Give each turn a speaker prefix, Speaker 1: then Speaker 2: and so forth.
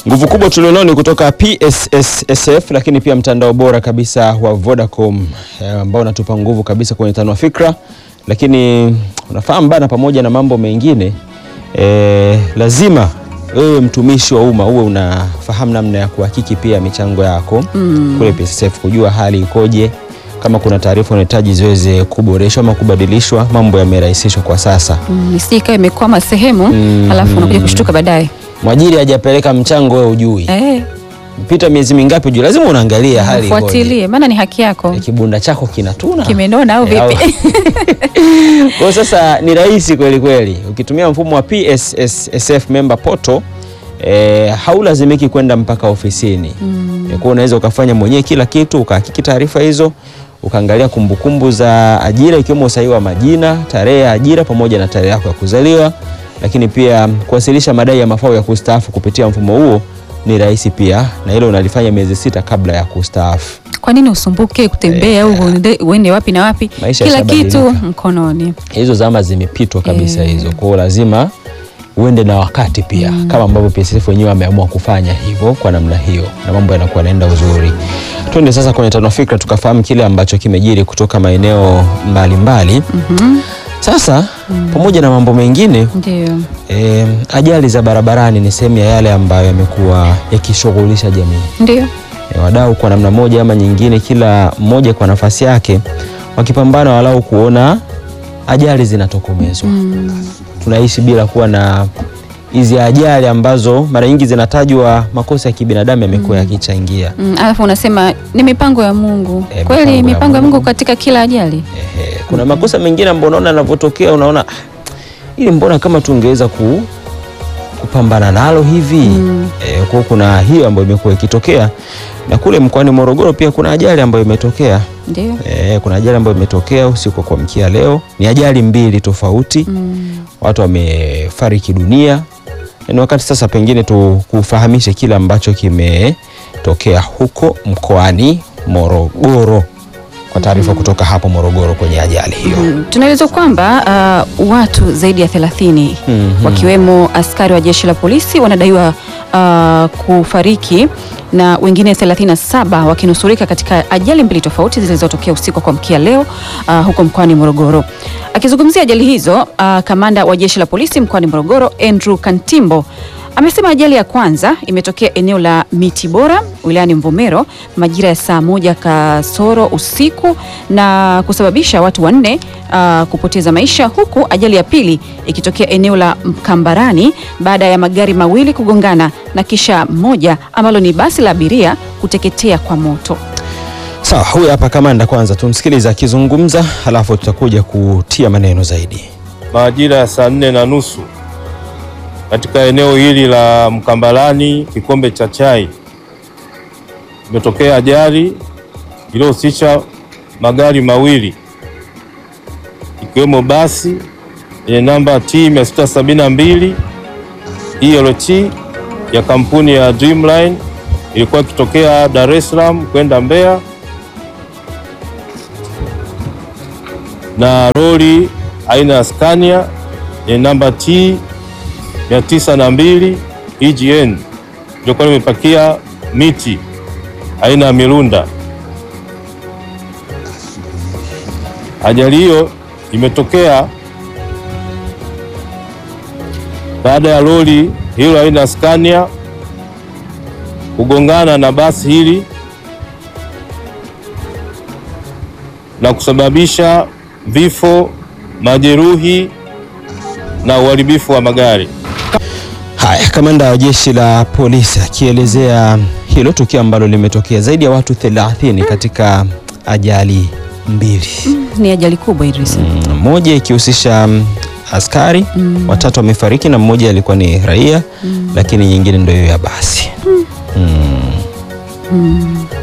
Speaker 1: Nguvu kubwa tulionao ni kutoka PSSSF, lakini pia mtandao bora kabisa wa Vodacom eh, ambao unatupa nguvu kabisa kwenye tanua fikra. Lakini unafahamu bana, pamoja na mambo mengine eh, lazima wewe mtumishi wa umma uwe unafahamu namna ya kuhakiki pia michango yako
Speaker 2: Mm.
Speaker 1: kule PSSF, kujua hali ikoje, kama kuna taarifa unahitaji ziweze kuboreshwa ama kubadilishwa. Mambo yamerahisishwa kwa sasa.
Speaker 2: Mm, isije ikawa imekwama sehemu
Speaker 1: Mm.
Speaker 2: alafu unakuja kushtuka baadaye.
Speaker 1: Mwajiri hajapeleka mchango, wewe ujui
Speaker 2: Eh,
Speaker 1: pita miezi mingapi ujui, lazima unaangalia hali ikoje.
Speaker 2: fuatilie maana ni haki yako.
Speaker 1: Eh, kibunda chako kinatuna
Speaker 2: Kimenona au
Speaker 1: Eh,
Speaker 2: vipi?
Speaker 1: Kwa hiyo sasa ni rahisi kweli kweli ukitumia mfumo wa PSSSF member portal eh, haulazimiki kwenda mpaka ofisini mm. Kwa unaweza ukafanya mwenyewe kila kitu, ukahakiki taarifa hizo, ukaangalia kumbukumbu za ajira ikiwemo usahihi wa majina, tarehe ya ajira pamoja na tarehe yako ya kuzaliwa, lakini pia kuwasilisha madai ya mafao ya kustaafu kupitia mfumo huo ni rahisi pia, na hilo unalifanya miezi sita kabla ya kustaafu.
Speaker 2: Kwa nini usumbuke kutembea au uende- uende wapi na wapi?
Speaker 1: Maisha
Speaker 2: Kila kitu
Speaker 1: yashabadilika.
Speaker 2: mkononi.
Speaker 1: hizo zama zimepitwa kabisa
Speaker 2: Eh.
Speaker 1: hizo. Kwa hiyo lazima uende na wakati pia kama ambavyo PSSF wenyewe wameamua kufanya hivyo kwa namna hiyo, na mambo yanakuwa yanaenda uzuri. Twende sasa kwenye tano fikra tukafahamu kile ambacho kimejiri kutoka maeneo mbalimbali. Sasa pamoja na mambo mengine
Speaker 2: Ndio.
Speaker 1: e, ajali za barabarani ni sehemu ya yale ambayo yamekuwa yakishughulisha jamii.
Speaker 2: Ndio.
Speaker 1: E, wadau kwa namna moja ama nyingine, kila mmoja kwa nafasi yake, wakipambana walau kuona ajali zinatokomezwa. Tunaishi bila kuwa na hizi ajali ambazo mara nyingi zinatajwa makosa ya kibinadamu yamekuwa yakichangia.
Speaker 2: Mm, alafu unasema ni mipango ya Mungu.
Speaker 1: Eh,
Speaker 2: Kweli
Speaker 1: mipango ya
Speaker 2: mipango ya
Speaker 1: Mungu.
Speaker 2: Mungu katika kila ajali.
Speaker 1: Ehe, kuna makosa mengine ambayo unaona yanavyotokea, unaona ili mbona kama tungeweza ku, kupambana nalo hivi e, kwa kuna hiyo ambayo imekuwa ikitokea, na kule mkoani Morogoro pia kuna ajali ambayo imetokea
Speaker 2: Ndio.
Speaker 1: E, kuna ajali ambayo imetokea usiku wa kuamkia leo. Ni ajali mbili tofauti, watu wamefariki dunia. Ni wakati sasa pengine tukufahamishe kile ambacho kimetokea huko mkoani Morogoro, kwa taarifa kutoka hapo Morogoro kwenye ajali hiyo.
Speaker 2: Mm, Tunaelezwa kwamba uh, watu zaidi ya 30
Speaker 1: Mhm.
Speaker 2: wakiwemo askari wa jeshi la polisi wanadaiwa uh, kufariki na wengine 37 wakinusurika katika ajali mbili tofauti zilizotokea usiku wa kuamkia leo uh, huko mkoani Morogoro. Akizungumzia ajali hizo, uh, kamanda wa jeshi la polisi mkoani Morogoro Andrew Kantimbo amesema ajali ya kwanza imetokea eneo la Miti Bora wilayani Mvomero majira ya saa moja kasoro usiku na kusababisha watu wanne uh, kupoteza maisha, huku ajali ya pili ikitokea eneo la Mkambarani baada ya magari mawili kugongana na kisha moja ambalo ni basi la abiria kuteketea kwa moto.
Speaker 1: Sawa, huyu hapa kamanda, kwanza tumsikilize akizungumza, halafu tutakuja kutia maneno zaidi.
Speaker 3: majira ya saa nne na nusu katika eneo hili la Mkambalani Kikombe cha Chai imetokea ajali iliyohusisha magari mawili ikiwemo basi yenye namba T 672 ELT ya kampuni ya Dreamline ilikuwa ikitokea Dar es Salaam kwenda Mbeya na lori aina ya Scania yenye namba T 902 EGN ilikuwa limepakia miti aina ya mirunda. Ajali hiyo imetokea baada ya lori hilo aina ya Scania kugongana na basi hili na kusababisha vifo, majeruhi na uharibifu wa magari.
Speaker 1: Haya, kamanda wa jeshi la polisi akielezea hilo tukio ambalo limetokea zaidi ya watu 30 katika ajali mbili,
Speaker 2: Ni ajali kubwa Idris.
Speaker 1: Mm, moja ikihusisha mm, askari watatu wamefariki na mmoja alikuwa ni raia, lakini nyingine ndio hiyo ya basi. Mm.